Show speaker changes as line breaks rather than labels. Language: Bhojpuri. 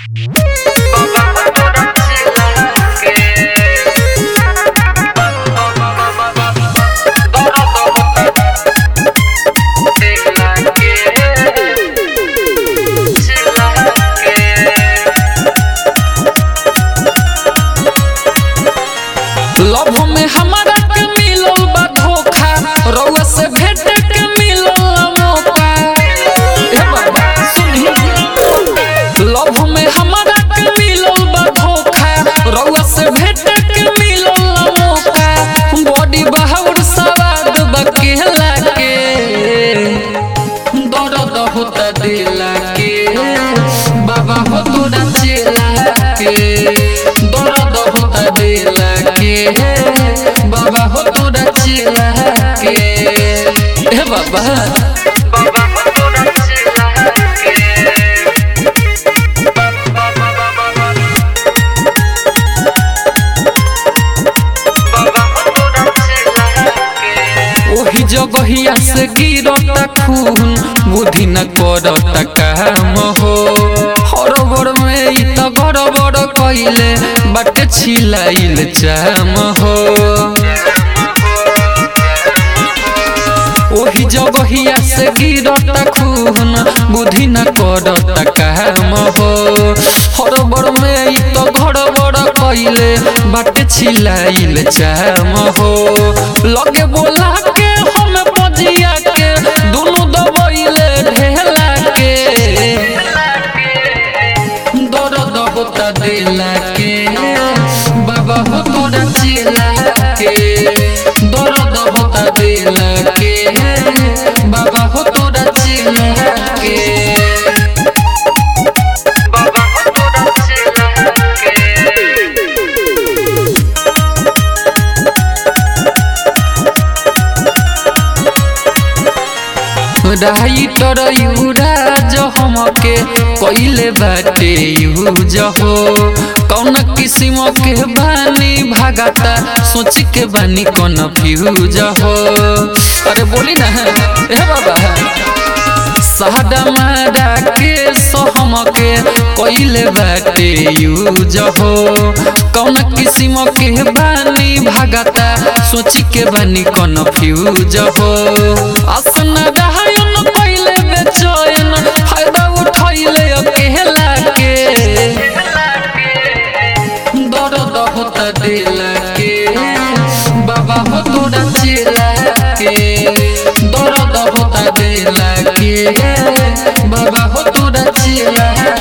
लव में हमारा के मिलल बा धोखा रउआ से भेटे के मिलल मौका ए बाबा सुनी लव में हमारा के मिलल बा धोखा रउआ से भेटे के मिलल मौका बॉडी बहाउर सवाद बा केला के दर्द होता दिला के बाबा हो तोरा चेला के दर्द होता दिला के बाबा हो तोरा चेला के ए बाबा ओही जगहिया से गिरता खून बुद्धि न करता काम हो हरबर में ई त गड़बड़ कइले बाटे छिलाइल चाम हो ओही जगहिया से गिरता खून बुद्धि न करता काम हो हरबर में ई त गड़बड़ कइले बाटे छिलाइल चाम हो लगे बोला के हम पजिया के दुनु दबइले ढेला के दर्द होता दिला के बाबा हो तोरा चेला के दर्द होता दिला के बाबा हो तोरा चेला के राइटर युवराज हमके कइले बाटे यूज हो कौन किस्म के बानी भागता सोच के बानी कन्फ्यूज हो अरे बोली ना ए बाबा सादा मारा के सहम के कइले बाटे यूज हो कौन किस्म के बानी भागता सोच के बानी कन्फ्यूज हो आसना रहयन कइले बेचैन फायदा उठैले अकेला के दर्द होता दिला के बाबा हो तोरा चेला के दर्द होता दिला के बाबा हो तोरा चेला